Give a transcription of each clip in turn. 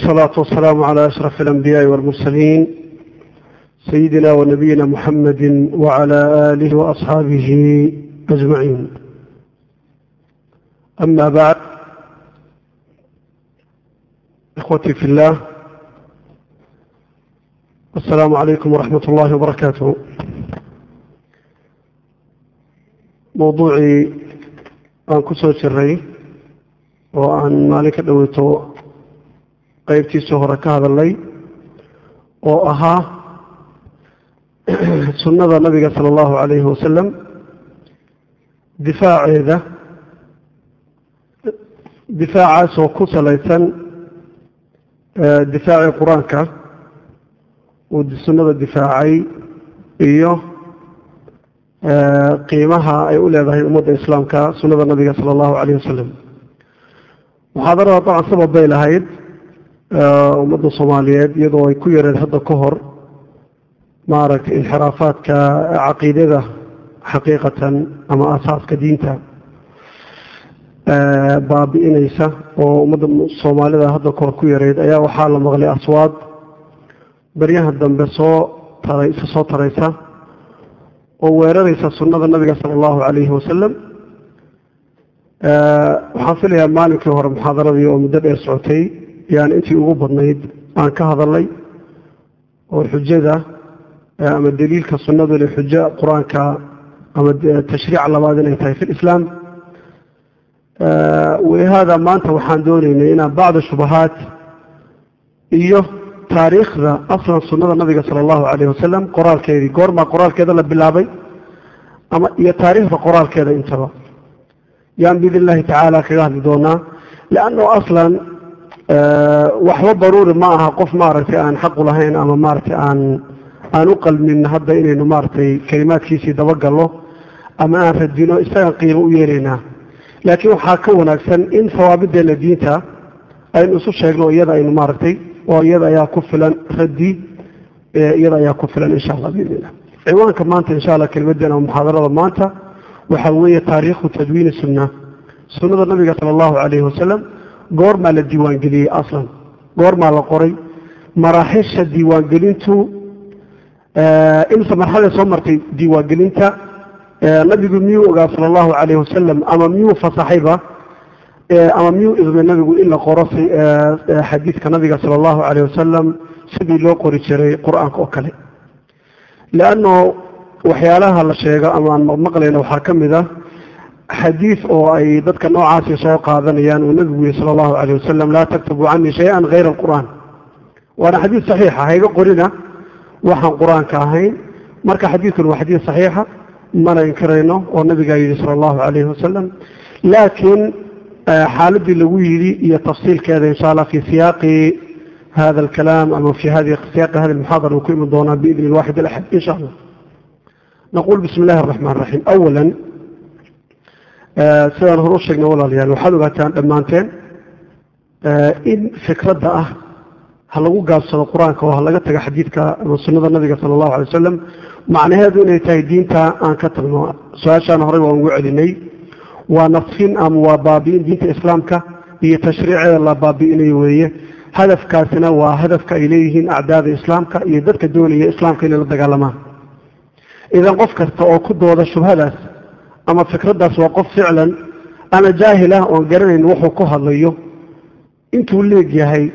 والصلاة والسلام على أشرف الأنبياء والمرسلين سيدنا ونبينا محمد وعلى آله وأصحابه أجمعين أما بعد إخوتي في الله السلام عليكم ورحمة الله وبركاته موضوعي aan ku soo jiray oo aan maalin ka dhoweyto qeybtiisii hore ka hadalnay oo ahaa sunnada nabiga sala allahu calayhi wasalam difaaceeda difaacaasoo ku salaysan difaacii qur-aanka uu sunnada difaacay iyo qiimaha ay u leedahay ummadda islaamka sunnada nabiga sala allahu calayh wasalam muxaadarada dabcan sabab bay lahayd ummadda soomaaliyeed iyadoo ay ku yareed hadda ka hor maaragtay inxiraafaadka caqiidada xaqiiqatan ama asaaska diinta baabi'inaysa oo ummadda soomaalida hadda ka hor ku yareyd ayaa waxaa la maqlay aswaad baryaha dambe soo taray isa soo taraysa oo weeraraysa sunnada nabiga sala allahu calayhi wasalam waxaan filayaa maalinkii hore muxaadaradii oo muddo dheer socotay yaan intii ugu badnayd aan ka hadalnay oo xujada ama daliilka sunnadu le xujo qur-aanka ama tashriic labaad inay tahay fi lislaam walihaada maanta waxaan doonaynay inaan bacda shubahaat iyo taariikhda aslan sunnada nabiga sala allahu calayh wasalam qoraalkeedii goormaa qoraalkeeda la bilaabay ama iyo taariikhda qoraalkeeda intaba yaan biidn illahi tacaala kaga hadli doonaa leanno aslan waxba daruuri ma aha qof maaragtay aan xaqu lahayn ama maaragtay aan aan u qalmin hadda inaynu maaragtay kelimaadkiisii dabagallo ama aan radino isagaan qiimo u yeelaynaa laakiin waxaa ka wanaagsan in sawaabideenna diinta aynu isu sheegno iyada aynu maaragtay oo iyada ayaa ku filan raddi iyada ayaa ku filan insha allah biidn illah ciwaanka maanta insha allah kelimadeena muxaadarada maanta waxaa weeye taariikhu tadwiini sunna sunnada nabiga sala allahu calayhi wasalam goormaa la diiwaangeliyey aslan goormaa la qoray maraaxisha diiwaangelintu imse marxalada soo martay diiwaangelinta nabigu miyuu ogaa sala allahu calayhi wasalam ama miyuu fasaxayba ama miyuu idmay nabigu in la qoro xadiidka nabiga sala allahu calayh wasalam sidii loo qori jiray qur-aanka oo kale leanno waxyaalaha la sheego ama aan maqmaqlayna waxaa ka mid ah xadiid oo ay dadka noocaasi soo qaadanayaan uu nabigu yihi sala allahu calayh wasalam laa taktabuu canii shay-an hayra alqur'aan waana xadiid saxiixa hayga qorina waxaan qur-aanka ahayn marka xadiidkun waa xadiid saxiixa mana inkirayno oo nabigaa yidhi sala allahu calayhi wasalam laakiin xaaladii lagu yidhi iyo tafsiilkeeda insha allah fi siyaaqi hada alkalaam ama fi hadi siyaaqi hadi almuxaadara uu ku iman doonaa biidni alwaxid alaxad insha allah نقول بسم الله الرحمن الرحيم أولا sidaan hore u sheegnay walaalayaal waxaad ogaataan dhammaanteen in fikradda ah ha lagu gaabsado qur-aanka oo ha laga tago xadiidka ama sunnada nabiga sala allahu alay wasalam macnaheedu inay tahay diinta aan ka tagno su-aashaan horey waan ugu celinay waa nafsin ama waa baabi'in diinta islaamka iyo tashriiceeda la baabi'inayo weeye hadafkaasina waa hadafka ay leeyihiin acdaada islaamka iyo dadka doonaya islaamka inay la dagaalamaan idan qof kasta oo ku dooda shubhadaas ama fikraddaas waa qof ficlan ama jaahil ah oon garanayn wuxuu ku hadlayo intuu leeg yahay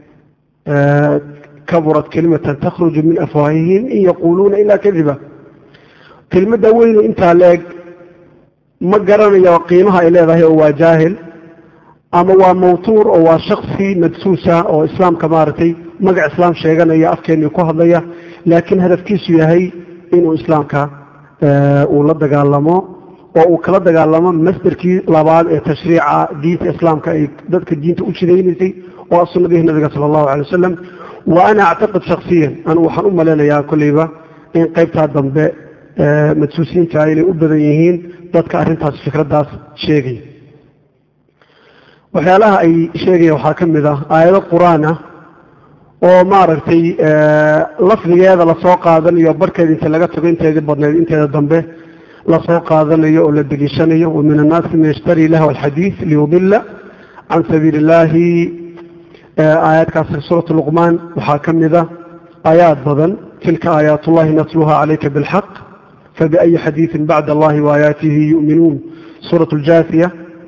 kaburat kelimatan takhruju min afwaahihim in yaquuluuna ilaa kadiba kelmadda weynu intaa leeg ma garanayo qiimaha ay leedahay oo waa jaahil ama waa mawtuur oo waa shaksi madsuusa oo islaamka maaragtay magac islaam sheeganaya afkeenii ku hadlaya laakiin hadafkiisu yahay inuu islaamka uu la dagaalamo oo uu kala dagaalamo masderkii labaad ee tashriica diinta islaamka ay dadka diinta u jidaynaysay oo sunnadihii nabiga sala allahu calay wasalam wa ana actaqid shaksiyan anu waxaan u malaynayaa kolleyba in qaybtaa dambe madsuusiinta inay u badan yihiin dadka arrintaas fikraddaas sheegaya waxyaalaha ay sheegaya waxaa ka mid ah aayado qur-aan ah oo maaragtay lafdigeeda lasoo qaadanayo barhkeeda inta laga tago inteedii badneed inteeda dambe lasoo qaadanayo oo la deliishanayo wa min annaasi man yashtari lahwa alxadiid liyudila can sabiili illaahi aayaadkaasi suuratu luqmaan waxaa ka mida aayaad badan tilka aayaat ullahi natluha calayka bilxaq fabiayi xadiidin bacda allahi waayaatihi yu'minuun suurat ljaasiya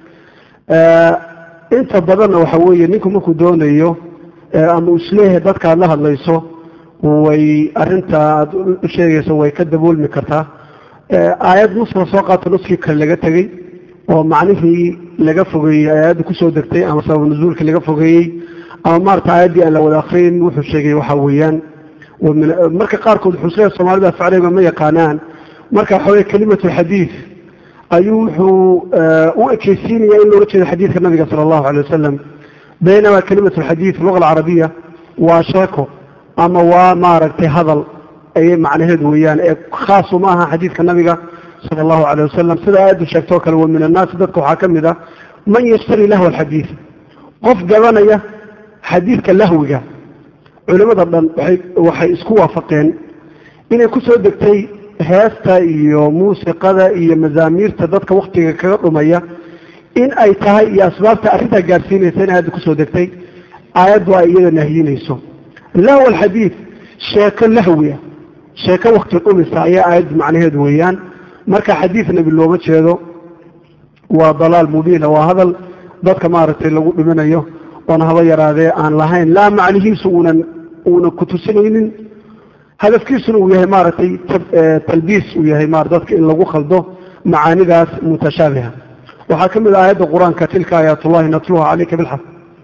inta badanna waxa weeye ninku markuu doonayo ama uu isleeyahay dadka aad la hadlayso way arinta aad u sheegayso way ka daboolmi kartaa aayad nusla soo qaato nuskii kale laga tegey oo macnihii laga fogeeyey aayadda kusoo degtay ama sabab nuzuulkii laga fogeeyey ama maarata aayaddii aan la wada akriyin wuxuu sheegay waxa weeyaan marka qaarkood wuxuu isleeyahay soomaalida afcaliga ma yaqaanaan marka waxa weye kelimatu xadiid ayuu wuxuu u ekeysiinaya in loola jeedo xadiidka nabiga sala allahu alay wasalam baynamaa kelimatu lxadiid luga alcarabiya waa sheeko ama waa maaragtay hadal ayay macnaheedu weeyaan ee khaasu ma aha xadiidka nabiga sala allahu calayh wasalam sida aayaddu sheegtoo kale wa min annaasi dadka waxaa ka mid ah man yashtari lahwa alxadiid qof gabanaya xadiidka lahwiga culimmada dhan waay waxay isku waafaqeen inay ku soo degtay heesta iyo muusiqada iyo mazaamiirta dadka waktiga kaga dhumaya in ay tahay iyo asbaabta arrintaa gaadhsiinaysa in aayadda kusoo degtay aayaddu ay iyada nahyinayso lahwa alxadiid sheeko lahwiya sheeko wakti dhumisa ayaa aayaddu macnaheedu weeyaan marka xadiid nebi looma jeedo waa dalaal mubiina waa hadal dadka maaragtay lagu dhiminayo oona haba yaraadee aan lahayn laa macnihiisu uunan uunan kutusinaynin hadafkiisuna uu yahay maaragtay talbiis uu yahay ma dadka in lagu khaldo macaanidaas mutashaabiha waxaa ka mid ah aayadda qur-aanka tilka aayaatullahi natluha calayka bilxaq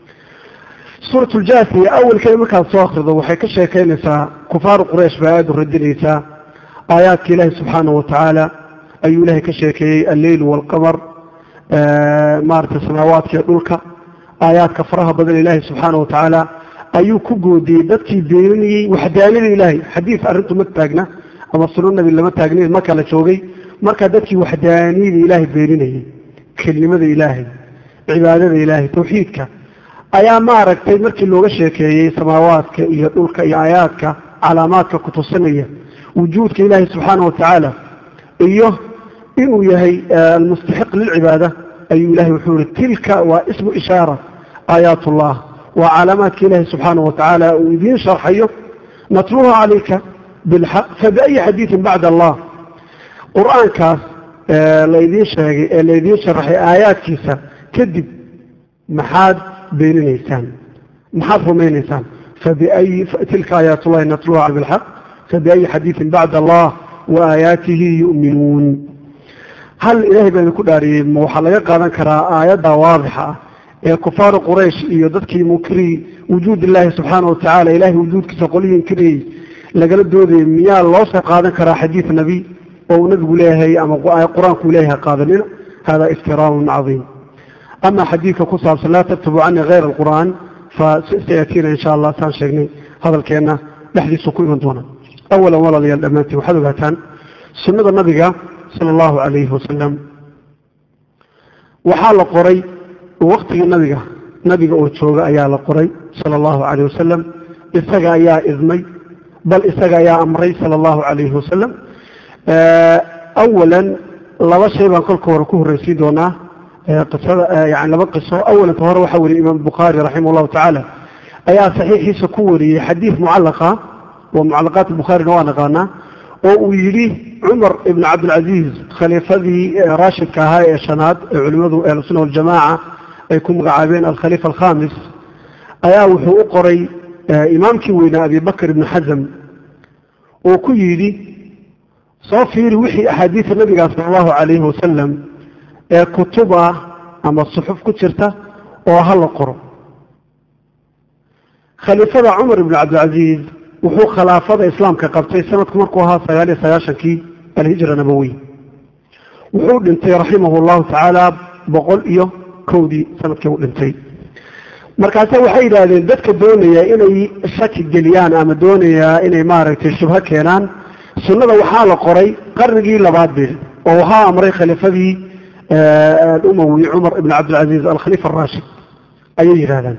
suurat ljaasiya awalkeeda markaad soo akrido waxay ka sheekaynaysaa kufaaru quraysh bay aayaddu radinaysaa aayaadka ilaahi subxaanahu watacaala ayuu ilaahay ka sheekeeyey alleyl waalqamar maaragtay samaawaadkiiyo dhulka aayaadka faraha badan ilaahi subxaanahu watacaala ayuu ku goodiyey dadkii beeninayey waxdaanida ilaahay xadiid arrintu ma taagna ama suno nabi lama taagni ma kala joogay markaa dadkii waxdaaniyada ilaahay beeninayey kelimada ilaahay cibaadada ilaahay tawxiidka ayaa maaragtay markii looga sheekeeyey samaawaadka iyo dhulka iyo aayaadka calaamaadka kutusinaya wujuudka ilaahay subxaana watacaala iyo inuu yahay almustaxiq lilcibaada ayuu ilahay wuxuu yihi tilka waa ismu ishaara aayaat ullah waa calaamaadka ilaahay subxaana watacaala uu idiin sharxayo natluha calayka bilxaq fabiayi xadiidin bacda allah qur-aankaas laydiin sheegay ee laydiin sharaxay aayaadkiisa kadib maxaad beeninaysaan maxaad rumaynaysaan fabiayi tilka aayaat ullahi natluha bilxaq fabiayi xadiidin bacda allah wa aayaatihi yu'minuun hal ilaahay baa idinku dhaariyey ma waxaa laga qaadan karaa aayadda waadixa ah ee kufaaru quraysh iyo dadkii munkiriyey wujuud illaahi subxaana watacaala ilahay wujuudkiisa qolihii inkiriyey lagala doodayay miyaa loo soo qaadan karaa xadiid nebi oo uu nabigu leeyahay ama qur-aanku leeyahay qaadanina hada iftiraaun cadiim ama xadiidka ku saabsan laa taktubu canii hayra alqur'aan fa sayatiina insha allah saan sheegnay hadalkeenna dhexdiisu ku iman doona awalan walaalayaal dhammaantiin waxaad ogaataan sunnada nabiga sala allahu calayhi wasalam waxaa la qoray waktigii nabiga nabiga oo jooga ayaa la qoray sala allahu calayh wasalam isaga ayaa idmay bal isaga ayaa amray sala allahu calayhi wasalam awalan laba shay baan kolka hore ku horreysiin doonaa qisada yani laba qiso awalanta hore waxaa wariyey imaam bukhaari raximah llahu tacaala ayaa saxiixiisa ku wariyey xadiid mucallaqa oo mucallaqaat bukhaarina waa naqaanaa oo uu yidhi cumar ibn cabdilcaziiz khaliifadii raashidka ahaa ee shanaad ee culimmadu ahlusunna waljamaaca ay ku magacaabeen alkhaliifa alkhamis ayaa wuxuu u qoray imaamkii weynaa abi bakr ibni xasam oo ku yidhi soo fiiri wixii axaadiida nabiga sala allahu calayhi wasalam ee kutub ah ama suxuf ku jirta oo ha la qoro khaliifada cumar ibn cabdilcaziiz wuxuu khilaafada islaamka qabtay sanadku markuu ahaa sagaal iyo sagaashankii alhijra nabowiy wuxuu dhintay raximah llahu tacaala boqol iyo kowdii sanadkii u dhintay markaase waxay yidhaahdeen dadka doonaya inay shaki geliyaan ama doonayaa inay maaragtay shubho keenaan sunnada waxaa la qoray qarnigii labaad bil oo waxaa amray khaliifadii umawi cumar ibn cabdilcaziiz alkhaliifa araashid ayay yidhahdaan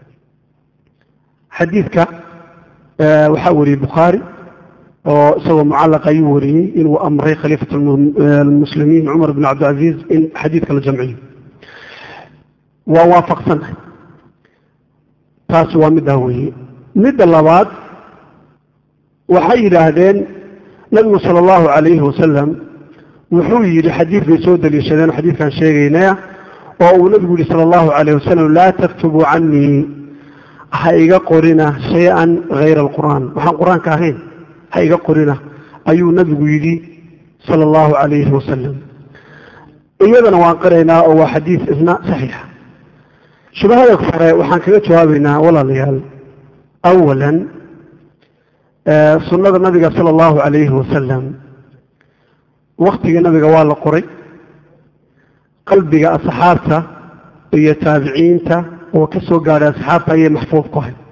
xadiidka waxaa wariyey bukhaari oo isagoo mucallaq ayuu wariyey inuu amray khaliifat almuslimiin cumar ibn cabdilcaziiz in xadiidka la jamciyo waa waafaqsannahay taasi waa middaa weeye midda labaad waxay yidhaahdeen nabigu sala allahu calayhi wasalam wuxuu yidhi xadiid bay soo daliishadeen xadiidkaan sheegaynaya oo uu nabigu yihi sala allahu calayh wasalam laa taktubuu canii ha iga qorina shay-an hayra alqur'aan waxaan qur-aanka ahayn ha iga qorina ayuu nabigu yidhi sala allahu calayhi wasalam iyadana waan qiraynaa oo waa xadiid isna saxiixa shubahada hore waxaan kaga jawaabaynaa walaalayaal awalan sunnada nabiga sala allahu calayhi wasalam waktigii nabiga waa la qoray qalbiga asxaabta iyo taabiciinta oo ka soo gaadhay asxaabta ayay maxfuud ku ahayd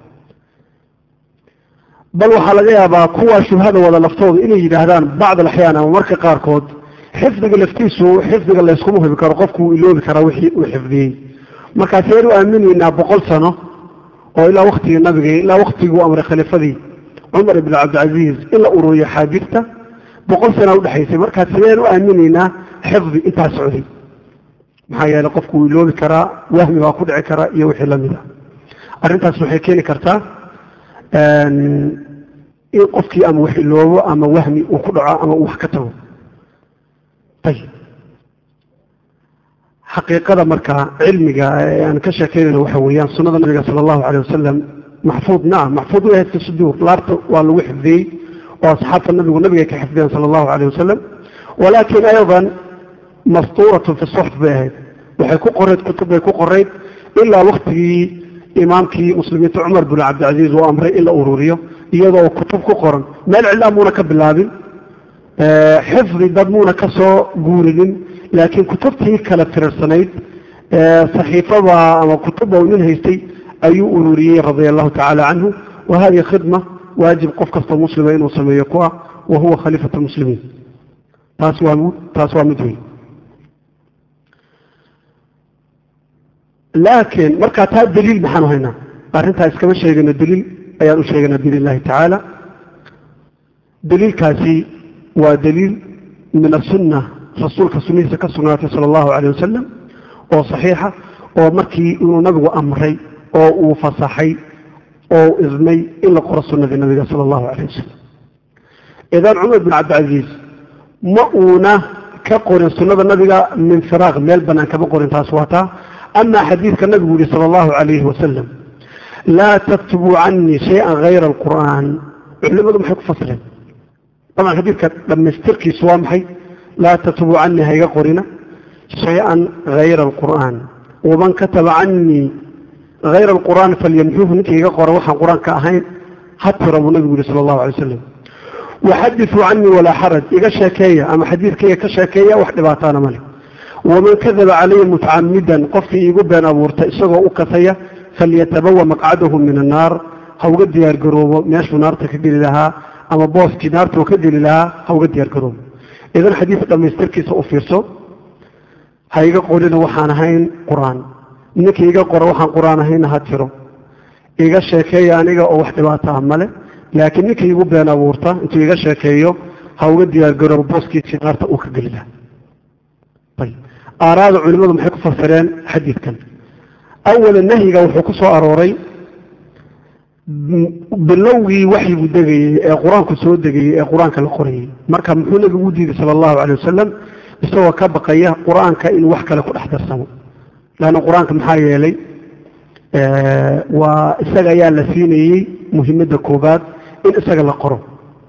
bal waxaa laga yaabaa kuwaa shubhada wada laftooda inay yidhaahdaan bacd alaxyaan ama marka qaarkood xifdiga laftiisu xifdiga layskuma hubi karo qofku wuu iloobi karaa wixii uu xifdiyey markaaseen u aaminaynaa boqol sano oo ilaa waktigii nabiga ilaa waktiguu amray khaliifadii cumar ibn cabdilcaziiz in la ururiyo xaabirta boqol sana udhexaysay markaas sideen u aaminaynaa xifdi intaa socday maxaa yeeley qofku wuu iloobi karaa wahmi baa ku dhici karaa iyo wixii lamid a arrintaas waxay keeni kartaa in qofkii ama wax iloobo ama wahmi uu ku dhaco ama uu wax ka tago ayib xaqiiqada markaa cilmiga ee aan ka sheekeynayno waxa weeyaan sunnada nabiga sala allahu calay wasalam maxfuud nacam maxfuud way ahayd fi suduur laabta waa lagu xifdiyey oo asxaabta nabigu nabigay ka xifdiyeen sala allahu calay wasalam walaakin aydan mastuuratun fi suxf bay ahayd waxay ku qorayd kutub bay ku qorayd ilaa waktigii imaamkii muslimiinta cumar bin cabdilcaziiz uu amray in la ururiyo iyadoo kutub ku qoran meel cidlaa muuna ka bilaabin xifdi dad muuna ka soo guurinin laakiin kutubtii kala tirirsanayd saxiifada ama kutubba uu nin haystay ayuu ururiyey radia allahu tacaala canhu wa hadihi khidma waajib qof kastoo muslima inuu sameeyo ku ah wa huwa khaliifat lmuslimiin taas waa taas waa mid weyn laakiin markaa taa daliil maxaanu haynaa arrintaa iskama sheegayno daliil ayaan u sheegaynaa biidn illahi tacaala daliilkaasi waa daliil min asunna rasuulka sunnihiisa ka sugnaatay sala allahu calayh wasalam oo saxiixa oo markii inuu nabigu amray oo uu fasaxay oo idmay in la qoro sunnadii nabiga sala allahu calayh wasalam idan cumar bin cabdilcaziiz ma uuna ka qorin sunnada nabiga min firaaq meel bannaan kama qorin taas waa taa amaa xadiidka nabigu yihi sala allahu calayhi wasalam laa taktubuu canii shay-an hayra alqur'aan culimadu maxay ku fasireen dabcan xadiidka dhammaystirkiisu waa maxay laa taktubuu canii hayga qorina shay-an hayra alqur'aan waman kataba canii hayra alqur'aan falyamxuuhu ninka iga qora waxaan qur-aanka ahayn ha tira buu nabigu yihi sala allahu alay wasalam waxadisuu canii walaa xaraj iga sheekeeya ama xadiidkayga ka sheekeeya wax dhibaataana male waman kadaba calaya mutacamidan qofkii iigu been abuurta isagoo u kasaya falyatabawa maqcadahu min annaar ha uga diyaargaroobo meeshuu naarta ka geli lahaa ama booskii naarta uu ka geli lahaa ha uga diyaargaroobo idan xadiidka dhammaystirkiisa u fiirso ha iga qorina waxaan ahayn qur-aan ninkii iga qora waxaan qur-aan ahaynna ha tiro iga sheekeeya aniga oo wax dhibaata ah male laakiin ninkii igu been abuurta intuu iga sheekeeyo ha uga diyaargaroobo booskiisii naarta uu ka geli lahaa aaraada culimmadu maxay ku fasireen xadiidkan awala nahyiga wuxuu ku soo arooray bilowgii waxyigu degayey ee qur-aanku soo degayey ee qur-aanka la qorayey marka muxuu nabigu u diiday sala allahu calay wasalam isagoo ka baqaya qur-aanka inuu wax kale ku dhex darsamo leanna qur-aanka maxaa yeelay waa isaga ayaa la siinayey muhimadda koobaad in isaga la qoro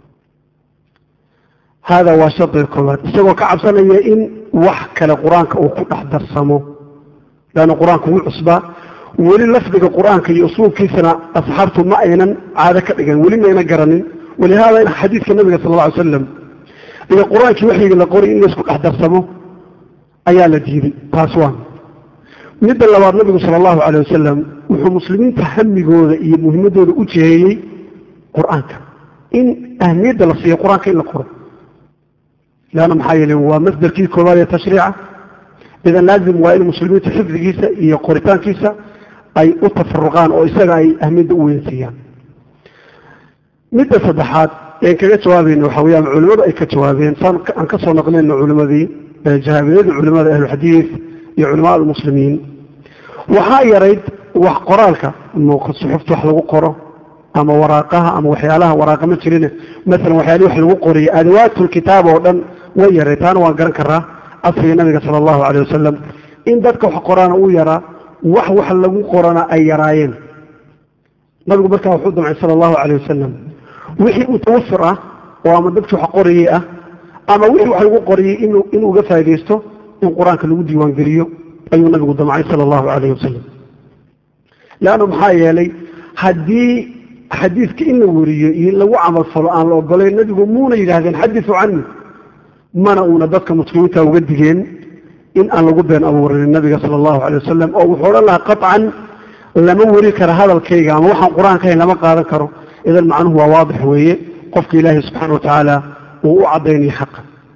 hada waa shardiga koobaad isagoo ka cabsanaya in wax kale qur-aanka uu ku dhex darsamo leanna qur-aanka wuu cusbaa weli lafdiga qur-aanka iyo usluubkiisana asxaabtu ma aynan caado ka dhigan weli mayna garanin walihaada in xadiidka nabiga sal alla ly slam iyo qur-aankii waxyiga la qoray in laysku dhex darsamo ayaa la diiday taas waa midda labaad nabigu sala allahu calay wasalam wuxuu muslimiinta hamigooda iyo muhimadooda u jiheeyey qur-aanka in ahmiyadda la siiyo qur-aanka in la qoro leanna maxaa yeele waa masdarkii koobaad ee tashriica idan laazim waa in muslimiintu xifdigiisa iyo qoritaankiisa ay u tafaruqaan oo isaga ay ahmiyadda u weynsiiyaan midda saddexaad een kaga jawaabayna waxa weyaan culimmadu ay ka jawaabeen saan aan ka soo naqnayno culimmadii jahaabiyadii culimada ahlulxadiid iyo culamaa almuslimiin waxaa yarayd wax qoraalka suxufta wax lagu qoro ama waraaqaha ama waxyaalaha waraaqa ma jirin maalan waxyaalihi wax lagu qoriyo adawaatulkitaab oo dhan way yaray taana waan garan karaa casriga nabiga sala allahu calayh wasalam in dadka wax qoraana uu yaraa wax wax lagu qorana ay yaraayeen nabigu markaa wuxuu damcay sala allahu calayh wasalam wixii mutawafir ah oo ama dadkii wax qorayey ah ama wixii wax lagu qoriyey inuu inuu uga faaidaysto in qur-aanka lagu diiwaangeliyo ayuu nabigu damcay sala allahu calayh wasalam leannu maxaa yeelay haddii xadiidka in la wariyo iyo in lagu camalfalo aan la ogolayn nabigu muuna yidhaahdeen xadisu cani mana uuna dadka muslimiinta uga digeen in aan lagu been abuurin nabiga sala allahu calay wasalam oo wuxuu odhan lahaa qaطcan lama weri karo hadalkayga ama waxaan qur-aanka hayn lama qaadan karo idan macnuhu waa waadix weeye qofka ilaahay subxaana watacaala uu u caddaynaya xaqa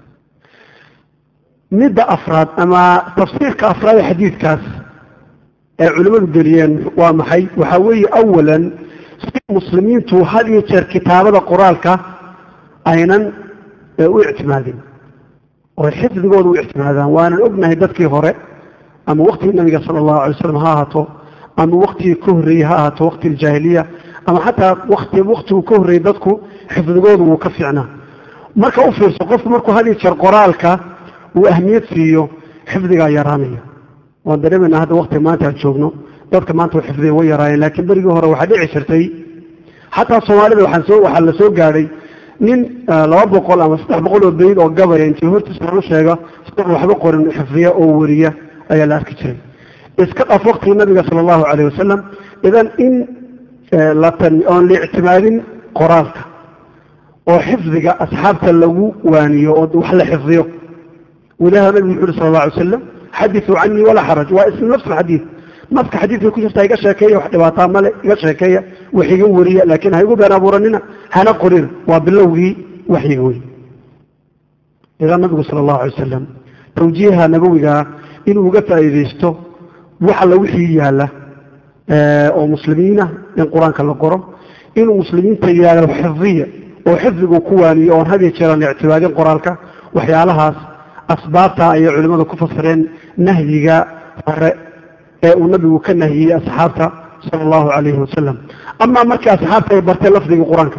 midda afraad ama tafsiirka afraad ee xadiidkaas ee culimmadu geliyeen waa maxay waxaa weeye awalan si muslimiintu had iyo jeer kitaabada qoraalka aynan u ictimaadin oo xifdigooda u ictimaadaan waanan ognahay dadkii hore ama waktigii nabiga sala allahu alay slam ha ahaato ama waktigii ka horreeyey ha ahaato wakti aljaahiliya ama xataa wati waktigu ka horreeyey dadku xifdigoodu wuu ka fiicnaa marka u fiirso qofku markuu had iyo jeer qoraalka uu ahmiyad siiyo xifdigaa yaraanaya waan dareemaynaa hadda waktiga maanta aan joogno dadka maanta xifdiga way yaraayeen laakiin berigii hore waxaa dhici jirtay xataa soomaalida waxaa waxaa la soo gaadhay nin laba boqol ama saddex boqol oo bayd oo gabaya intii hortiisa lagu sheega isaga waxba qorin xifdiya oo wariya ayaa la arki jiray iska dhaf waktigii nabiga sala allahu calayh wasalam idan in oon la ictimaadin qoraalka oo xifdiga asxaabta lagu waaniyo oo wax la xifdiyo walaha nabigu wuxu uhi sala alla alay wasalam xadithuu canii walaa xaraj waa ism nafs alxadiid nafka xadiidka ku jirta iga sheekeeya wax dhibaataa male iga sheekeeya wax iga wariya laakiin ha igu been abuuranina hana qorina waa bilowgii waxyiga wey idan nabigu sala allahu alay wasalam tawjiiha nabawigaa inuu uga faa'iidaysto wax alla wixii yaalla oo muslimiina in qur-aanka la qoro inuu muslimiinta yidhahdo xifdiya oo xifdigu ku waaniyo oon hadiya jeeraan ictibaadin qoraalka waxyaalahaas asbaabta ayay culimmadu ku fasireen nahyiga hore ee uu nabigu ka nahiyey asxaabta sala allahu calayhi wasalam amaa markii asxaabta ay barteen lafdigii qur-aanka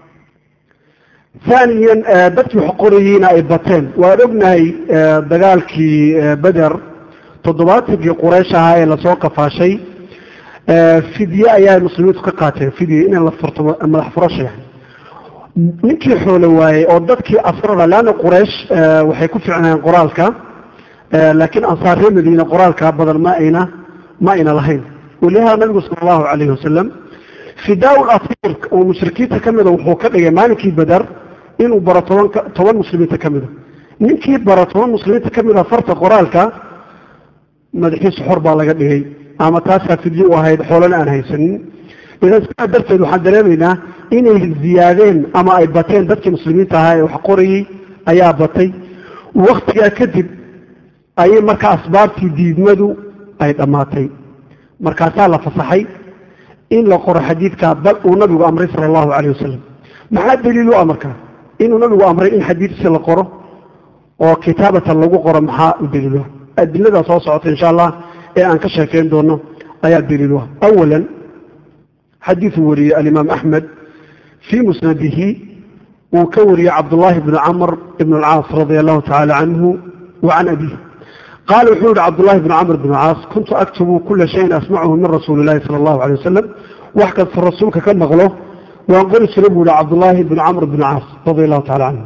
haaniyan dadkii wax qorayiina ay bateen waan ognahay dagaalkii beder toddobaatankii quraysh ahaa ee lasoo kafaashay fidye ayaa muslimiintu ka qaateen fidye inay la furto madax furasha yani ninkii xoolo waayey oo dadkii asrada leanna quraysh waxay ku ficnayeen qoraalka laakiin ansaar reer madiine qoraalka badan ma ayna ma ayna lahayn walihaada nabigu sala allahu calayhi wasalam fidaa lasiir oo mushrikiinta ka mida wuxuu ka dhigay maalinkii badar inuu baro toban toban muslimiinta ka mida ninkii baro toban muslimiinta ka mida farta qoraalka madaxiisu xor baa laga dhigay ama taasaa fidye u ahayd xoolana aan haysanin idan sidaa darteed waxaan dareemaynaa inay ziyaadeen ama ay bateen dadkii muslimiinta ahaa ee wax qorayey ayaa batay waktigaa kadib ayay markaa asbaabtii diidmadu ay dhammaatay markaasaa la fasaxay in la qoro xadiidka bal uu nabigu amray sala allahu calayh wasalam maxaa daliilu ah markaa inuu nabigu amray in xadiidkiisa la qoro oo kitaabatan lagu qoro maxaa u daliiluha adiladaa soo socota insha allah ee aan ka sheekeyn doono ayaa daliiluha awalan xadiiثuu wariyey alimaam axmed fii musnadihi uu ka wariyey cabdullaahi bni camr ibn اlcaas radia allahu tacala canhu wa can abiih qaala wuxuu yihi cabdullahi bn camr bn caas kuntu aktubu kula shayin asmachu min rasuuli اlahi salى اllahu alay wasalam wax kasta rasuulka ka maqlo waan qori jiray buu yihi cabdullaahi bn camr bn caas radia allahu tacala canhu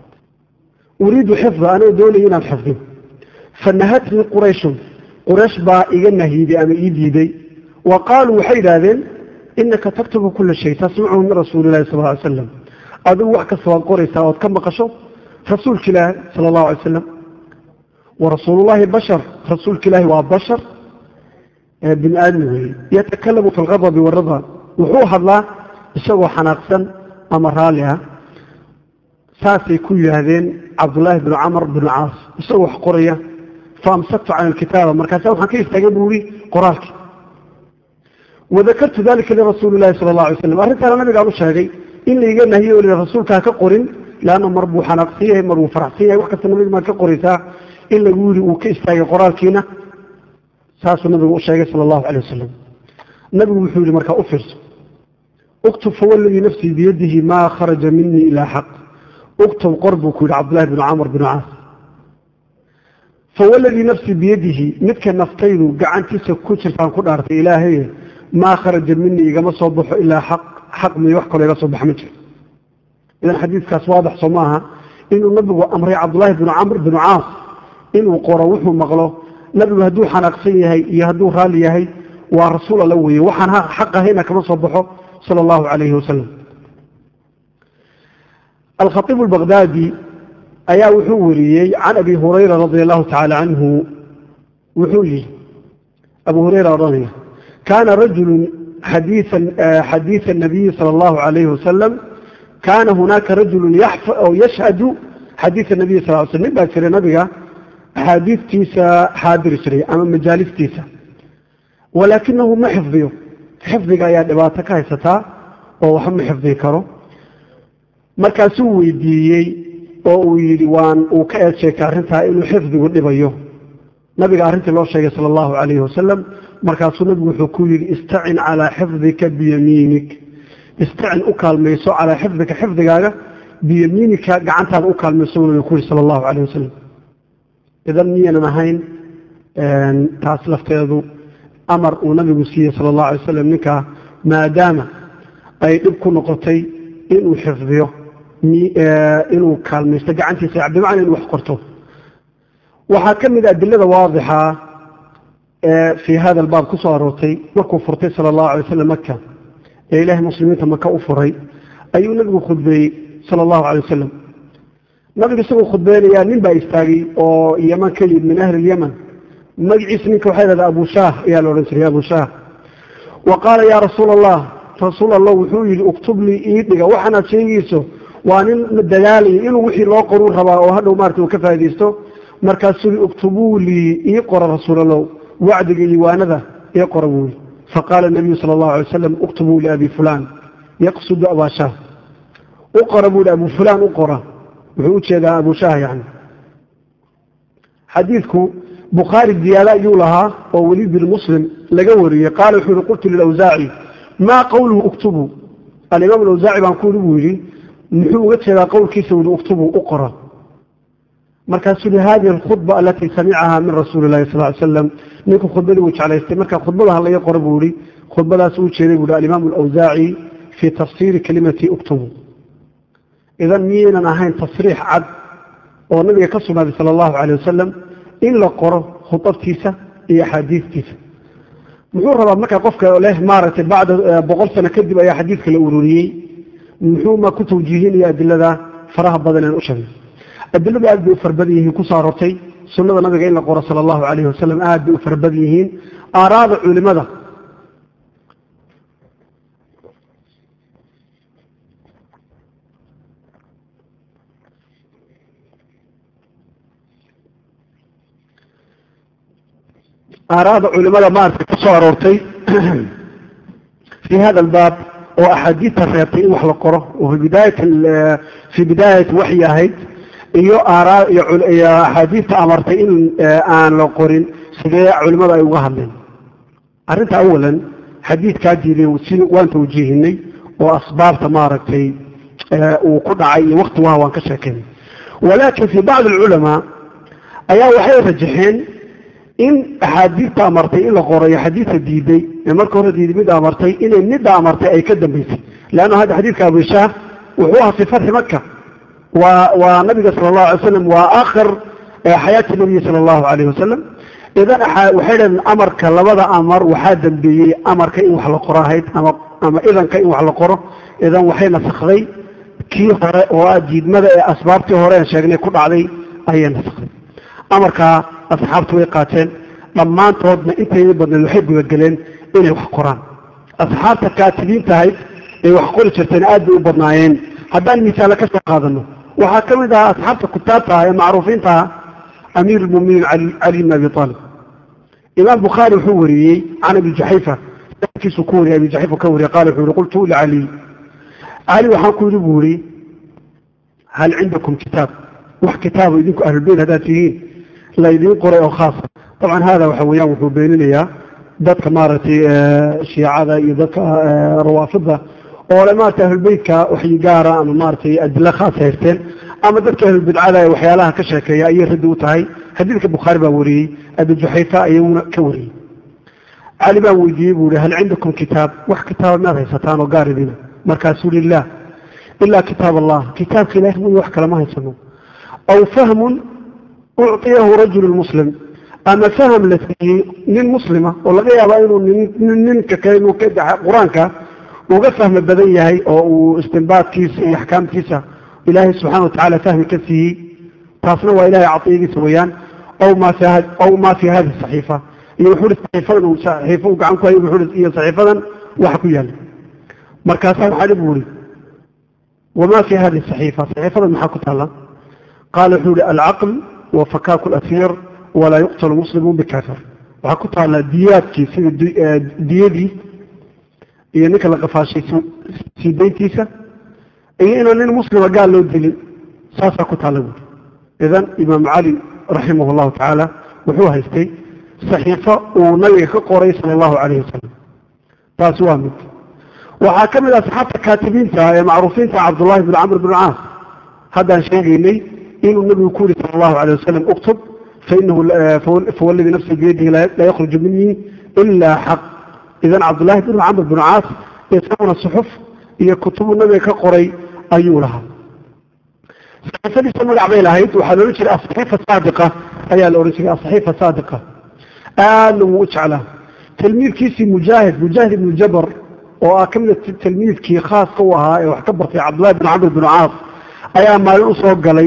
uriidu xifda anoo doonaya inaan xifdo fanahatnii qurayshun quraysh baa iga nahyiday ama ii diiday wa qaaluu waxay yidhaahdeen inaka taktubu kula shay tasmachu min rasuuli ilahi sal ly slam adigu wax kasta waad qoraysaa ood ka maqasho rasuulka ilaahi sala allahu alay slam wa rasuulullahi bashar rasuulka ilaahi waa bashar bini aadmi weeye yatakalamu fi lqadabi warida wuxuu hadlaa isagoo xanaaqsan ama raalli ah saasay ku yidhaahdeen cabdullaahi bnu camr bnu caas isagoo wax qoraya faamsaktu can alkitaaba markaasa waxaan ka istaagay buu yihi qoraalkii wadakartu dalika lirasuuli lahi sala la alay slam arrintaana nabigaan u sheegay in laiga nahiye o rasuulka ha ka qorin leanna mar buu xanaaqsan yahay mar buu faraxsan yahay wax kasta nabiga maad ka qoraysaa in lagu yidhi uu ka istaagay qoraalkiina saasuu nabigu u sheegay sala allahu calay wasalam nabigu wuxuu yihi markaa u fiirso uktub fawaladii nafsii biyadihi maa kharaja minii ilaa xaq uktub qor buu ku yidhi cabdullahi bnu camr binu caas fawaladii nafsii biyadihi midka naftaydu gacantiisa ku jirtaan ku dhaartay ilaahaye maa kharaja minii igama soo baxo ilaa xaq xaq miyo wax kaloo iga soo baxa ma jiro idan xadiidkaas waadax soo maaha inuu nabigu amray cabdullaahi binu camr binu caas inuu qoro wuxuu maqlo nabigu hadduu xanaaqsan yahay iyo hadduu raalli yahay waa rasuul alla weeye waxaan xaq ahayna kama soo baxo sala allahu calayhi wasalam alkhaiib albaqdaadi ayaa wuxuu wariyey can abi hurayra radia allahu tacaala canhu wuxuu yihi abu hurayra odhanaya kaana rajulu xadiiثa الnabiyi salى اllahu عalayhi wasalam kaana hunaaka rajulu yashhadu xadiiثa nabiyi sal l sl nin baa jiray nabiga axaadiistiisa xaadiri jiray ama majaalistiisa walaakinahu ma xifdiyo xifdiga ayaa dhibaato ka haysataa oo waxba ma xifdii karo markaasuu weydiiyey oo uu yidhi waan uu ka eed sheegtay arrintaa inuu xifdigu dhibayo nabiga arrintii loo sheegay sala allahu calayhi wasalam markaasuu nabigu wuxuu ku yidhi istacin calaa xifdika biyamiinik istacin u kaalmayso calaa xifdika xifdigaaga biyamiinika gacantaada u kaalmayso buu nabigu ku yidhi sala allahu calayh wasalam idan miyaynan ahayn taas lafteedu amar uu nabigu siiyey sala allahu alay wasalam ninkaa maadaama ay dhib ku noqotay inuu xifdiyo inuu kaalmaysto gacantiisa bimacna inuu wax qorto waxaa ka mid a adilada waadixa ee fii hada albaab ku soo aroortay markuu furtay sala allahu alay wasalam maka ee ilaahay muslimiinta maka u furay ayuu nabigu khudbeeyey sala allahu alay wasalam nabigu isagoo khudbeynayaa nin baa istaagay oo yeman ka yimid min ahli lyaman magaciisa ninka waxaa yidhahda abu shaah ayaa la odhan jiray abu shaah wa qaala yaa rasuula allah rasuul allah wuxuu yidhi uktub lii ii dhiga waxaanaad sheegayso waa nin dadaalaya inuu wixii loo qoruu rabaa oo hadhow maarata uu ka faaidaysto markaasuu uktubuu lii ii qora rasuulallow wacdiga iyo waanada ii qora buu yii faqaala nabiyu sala allahu alay wasalam uktubuu liabi fulaan yaqsudu abaa shaah u qora buu yihi abu fulaan u qora wuxuu u jeedaa abu shaah yani xadiidku bukhaari ziyaade ayuu lahaa oo weliid bin muslim laga wariyey qaala wuxuu yihi qultu lilawsaaci maa qowluhu uktubuu alimaam alawsaaci baan ku yidhi buu yidhi muxuu uga jeedaa qowlkiisa wuli uktubuu u qora markaasuu yihi hadihi alkhudba alatii samicaha min rasuuli illahi sal ly slam ninku khudbadii uu jeclaystay marka khudbada halaga qora buu yihi khudbadaas uu jeeday buu yihi alimaam alawsaaci fii tafsiiri kalimati uktubuu idan miyaynan ahayn tasriix cad oo nabiga ka sugnaaday sala allahu calay wasalam in la qoro khudabtiisa iyo axaadiistiisa muxuu rabaa markaa qofka leh maaragtay bacda boqol sano kadib ayaa xadiidka la ururiyey muxuu ma ku tawjiihinaya adilada faraha badan aan u sheegay adiladu aad bay u farbadan yihiin ku soo arortay sunnada nabiga in la qoro sala allahu calayhi wasalam aad bay u farbadan yihiin aaraada culimada aaraada culimada maaragtay ku soo aroortay fii hada albaab oo axaadiidta reebtay in wax la qoro oo fi bidaayat fii bidaayati waxyi ahayd iyo aaraa iyo axaadiidta amartay in aan la qorin sidee culimadu ay uga hadleen arrinta awalan xadiidkaa diiday si waan tawjiihinay oo asbaabta maaragtay uu ku dhacay iyo wakti waha waan ka sheekeynay walaakin fii bacdi alculamaa ayaa waxay rajaxeen in axaadiidta amartay in la qorayo xadiidka diiday ee marka hore diiday midda amartay inay midda amartay ay ka dambaysay leanna hadda xadiidka abishaah wuxuu ahaa fi fatxi maka waa waa nabiga sala allahu alay wasalam waa aakhir xayaati nabiyi sala allahu calayh wasalam idan waxay dhaheen amarka labada amar waxaa dambeeyey amarka in wax la qoro ahayd ama ama idanka in wax la qoro idan waxay nasakday kii hore oo ah diidmada ee asbaabtii hore aan sheegnay ku dhacday ayay nasakday amarkaa asxaabtu way qaateen dhammaantoodna intayda badneed waxay gudageleen inay wax qoraan asxaabta kaatibiinta ahayd ee wax qori jirteen aad bay u badnaayeen haddaan misaale ka soo qaadano waxaa ka mid ahaa asxaabta kutaabta ah ee macruufiinta ah amiir lmuminiin cali bn abi aalib imaam bukhaari wuxuu wariyey can abi jaxayfa kiisu ku wariyay abi jaxayfa ka wariyay qaala wuxuu yihi qultu licali cali waxaan ku yidhi buu yihi hal cindakum kitaab wax kitaabo idinku ahlulbeyt haddaad tihiin laydiin qoray oo khaasa dabcan hada waxa weeyaan wuxuu beeninayaa dadka maaragtay shiicada iyo dadka rawaafida oo le maarata ahlulbeytka waxyi gaara ama maaragtay adilo khaas haysteen ama dadka ahlulbidcada ee waxyaalaha ka sheekeeya ayay raddi u tahay xadiidka bukhaari baa wariyey abi juxayfa ayaguna ka wariyey cali baan weydiiyey buu ihi hal cindakum kitaab wax kitaaba maad haysataan oo gaar idina markaasuu lilah ilaa kitaab allah kitaabka ilahi mooye wax kale ma haysano aw fahmun ucطiyahu rajulu muslim ama faham la siiyey nin muslima oo laga yaaba inuu ninka kale inuu qur-aanka uga fahmi badan yahay oo uu istinbaadkiisa iyo axkaamtiisa ilaahay subxana watacala fahmi ka siiyey taasna waa ilahay caطiyadiisa weeyaan aw ma fi hadi saxiifa iyo wuxuu saxiifadan uu saxiifo uu gacan ku hayo wuxuu iyo saxiifadan waxa ku yaala markaasaa waxaa dhib buu ihi wama fi hadi saxiifa saxiifadan maxaa ku taala qaala wuxuu ihi alcaql wa fakaaku lasiir walaa yuqtalu muslimun bikafir waxaa ku taala diyaadkii sida diyadii iyo ninka la qafaashay sii dayntiisa iyo inaan nin muslima gaal loo dilin saasaa ku taala buuri idan imaam cali raximah llahu tacaala wuxuu haystay saxiifo uu nabiga ka qoray sala allahu calayhi wasalam taasi waa mid waxaa ka mid ah saxaabta kaatibiinta ee macruufiinta cabdullahi bn camr bn caas haddaan sheegaynay inuu nabigu ku yihi sala allahu alayh wasalam uktub fainahu fawalladii nafsi biyadihi laa yakhruju minii ilaa xaq idan cabdullahi bn camr bn caas isaguna suxuf iyo kutubu nabiga ka qoray ayuu lahaa saxiifadiisa magac bay lahayd waxaa la odhan jiray asaxiifa saadiqa ayaa la odhan jiray asaxiifa saadiqa aadna wuu u jeclaa tilmiidkiisii mujaahid mujaahid ibnu jabar oo ah ka mida tilmiidkii khaaska u ahaa ee wax ka bartay cabdullahi bn camr bn caas ayaa maalin usoo galay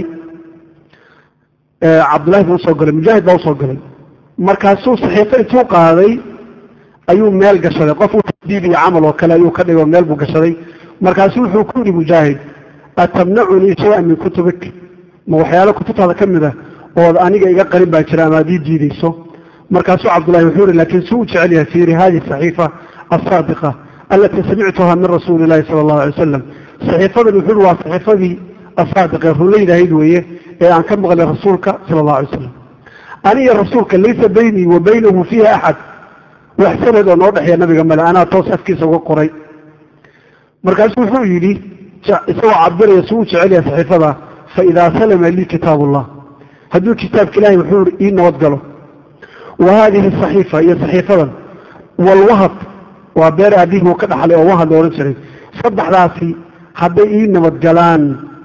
cabdullahi baa usoo galay mujaahid baa usoo galay markaasuu saxiifo intuu qaaday ayuu meel gashaday qof u tadiid iyo camal oo kale ayuu ka dhigo meel buu gashaday markaasu wuxuu ku yidhi mujaahid atamnacunii shay-an min kutubik ma waxyaalo kutubtaada ka mid ah ood aniga iga qarin baa jira ama ad ii diidayso markaasuu cabdullahi wuxuu yihi lakin suu u jecel yahay fiiri hadihi saxiifa asaadiqa alatii samictuha min rasuuli illahi sala allahu alay wasalam saxiifadan wuxuu yihi waa saxiifadii asaadiqa runlaydahayd weeye ee aan ka maqlay rasuulka sala allahu alay wasalam aniga rasuulka laysa baynii wa baynahu fiiha axad wax sanad oo noo dhexeeya nabiga male anaa toos afkiisa uga qoray markaasuu wuxuu yidhi isagoo cabiraya suu u jecel yahay saxiifada faidaa salama lii kitaab ullah hadduu kitaabka ilahay wuxuu yihi ii nabad galo wa haadihi saxiifa iyo saxiifadan walwahad waa beer aabihii uu ka dhaxlay oo wahad la odhan jiray saddexdaasi hadday ii nabadgalaan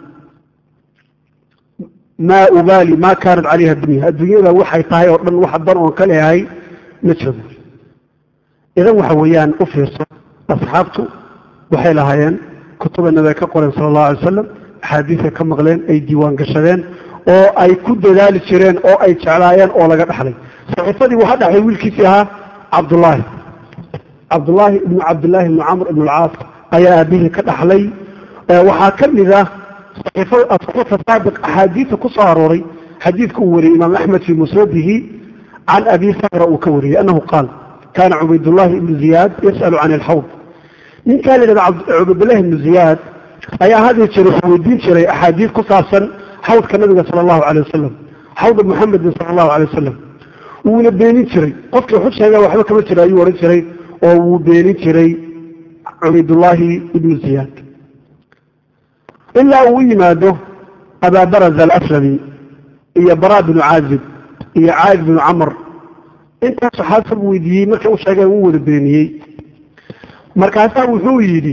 maa ubaali maa kaanat calayha dunya adduunyada waxay tahay oo dhan wax dan oon ka leeyahay ma jiro idan waxa weeyaan u fiirso asxaabtu waxay lahaayeen kutuba nabiga ka qoreen sala allahu alay wasalam axaadiisay ka maqleen ay diiwaan gashadeen oo ay ku dadaali jireen oo ay jeclaayeen oo laga dhaxlay saxiifadii waxaa dhaxlay wiilkiisii ahaa cabdullaahi cabdullaahi ibnu cabdillaahi ibnu camr ibnu alcaas ayaa aabihii ka dhaxlay waxaa ka mid ah saxiifa saadiq axaadiisa ku soo arooray xadiidka uu wariyey imaam axmed fii musnadihi can abi sakra uu ka wariyey annahu qaal kaana cubaydullaahi ibnu ziyaad yas'alu can alxawd ninkaa la yidhahda cubaydullahi ibnu ziyaad ayaa hadii jira wuxuu weydiin jiray axaadiis ku saabsan xawdka nabiga sala allahu calay wasalam xawda muxamedin sala allahu calay wasalam wuuna beenin jiray qofkii wuxu sheega waxba kama jira ayuu odhan jiray oo wuu beenin jiray cubaydullaahi ibnu ziyaad ilaa uu u yimaado abaabaraz alaslami iyo bara binu caazib iyo caayid binu camr intaas saxaabta buu weydiiyey markay u sheegeen uu wada beeniyey markaasaa wuxuu yidhi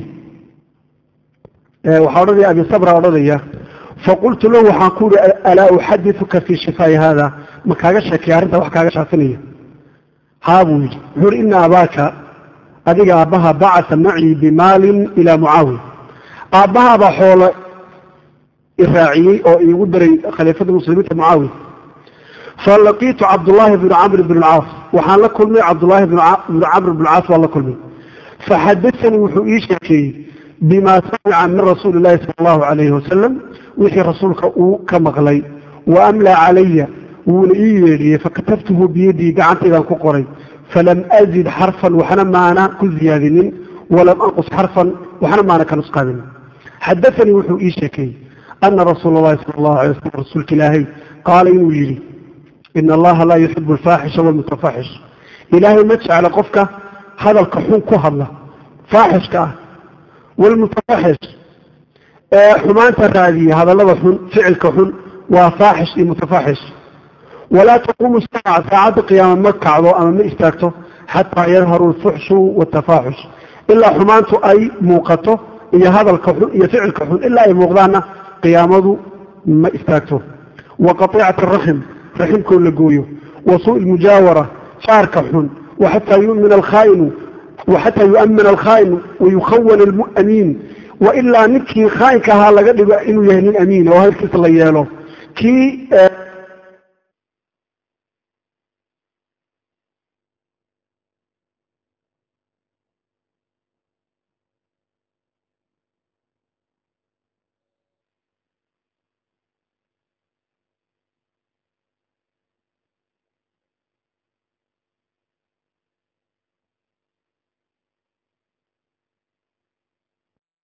waxaa odhanaya abi sabra odhanaya faqultu lahu waxaan ku yihi alaa uxadiuka fii shifaa'i haada ma kaaga sheekaya arrintaa wax kaaga shaafinaya haa buu yidhi wuxuu ihi ina abaaka adiga aabbaha bacasa macii bimaalin ilaa mucaawiya aabbahaabaa xoolo iraaciyey oo iigu daray khaliifada muslimiinta mucaawiya falaqiitu cabdullaahi bnu camr bn alcaas waxaan la kulmay cabdullaahi bnu camr bn alcaas waan la kulmay faxadasanii wuxuu ii sheekeeyey bima samica min rasuuli illahi sala allahu calayhi wasalam wixii rasuulka uu ka maqlay wa amlaa calaya wuuna ii yeedhiyey fakatabtuhu biyadii gacantaydaan ku qoray falam azid xarfan waxna maana ku ziyaadinin walam anqus xarfan waxna maana ka nusqaadinin xadaanii wuxuu ii sheekeeyey ana rasuula allahi sala allahu alay wasalam rasuulka ilaahay qaala inuu yidhi ina allaha laa yuxibu alfaaxisha walmutafaxish ilaahay ma jecla qofka hadalka xun ku hadla faaxishka ah walmutafaxish ee xumaanta raadiya hadallada xun ficilka xun waa faaxish iyo mutafaxish walaa taquumu saaca saacadda qiyaama ma kacdo ama ma istaagto xataa yadharu alfuxshu waaltafaaxush ilaa xumaantu ay muuqato iyo hadalka xun iyo ficilka xun ilaa ay muuqdaanna qiyaamadu ma istaagto wa qatiicati araxim raximkoo la gooyo wa suuءi lmujaawara jaarka xun waxataa yumin alkhaainu waxataa yu'mina alkhaa'inu wayukhawana almu'amiin wa ilaa ninkii khaa'inka ahaa laga dhigo inuu yahay nin amiina oo halkiisa la yeelo kii